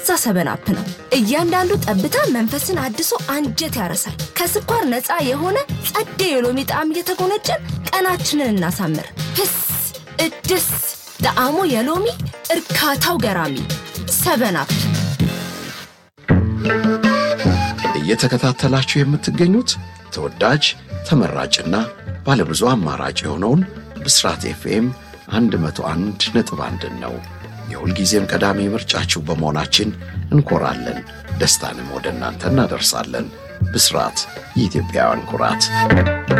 ሰበናፕ ነው። እያንዳንዱ ጠብታ መንፈስን አድሶ አንጀት ያረሳል። ከስኳር ነፃ የሆነ ጸዴ የሎሚ ጣዕም እየተጎነጨን ቀናችንን እናሳምር። ህስ እድስ ጣዕሙ የሎሚ እርካታው ገራሚ ሰበናፕ። እየተከታተላችሁ የምትገኙት ተወዳጅ ተመራጭና ባለብዙ አማራጭ የሆነውን ብስራት ኤፍኤም 101 ነጥብ አንድን ነው። የሁልጊዜም ቀዳሚ ምርጫችሁ በመሆናችን እንኮራለን። ደስታንም ወደ እናንተ እናደርሳለን። ብስራት የኢትዮጵያውያን ኩራት